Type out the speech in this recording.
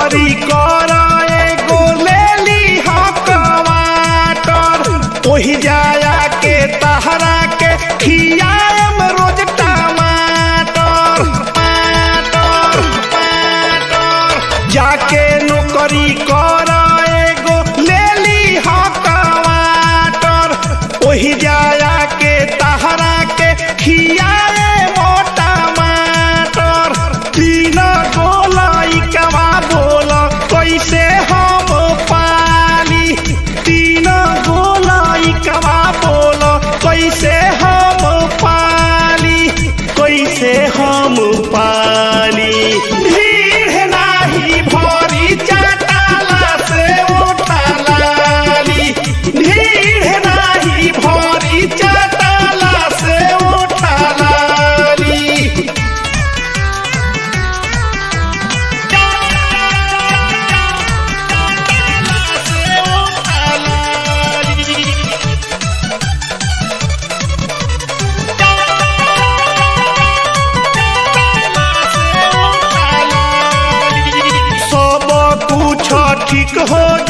नौकरी कर एगो ले ली टमाटर ओही जाया के तहरा के खियाम रोज टमाटर टमाटर टमाटर जाके नौकरी कर एगो ले ली टमाटर ओही जाया के तहरा के खियाए मो टमाटर तीन गोलाई कवा बोल कैसे हम पाली तीन गोलाई कवा बोल कैसे हम पाली कैसे हम पाली भीड़ नाही भरी चाटाला से उठालाली भीड़ नाही भरी चाटाला से उठालाली सब कुछ ठीक हो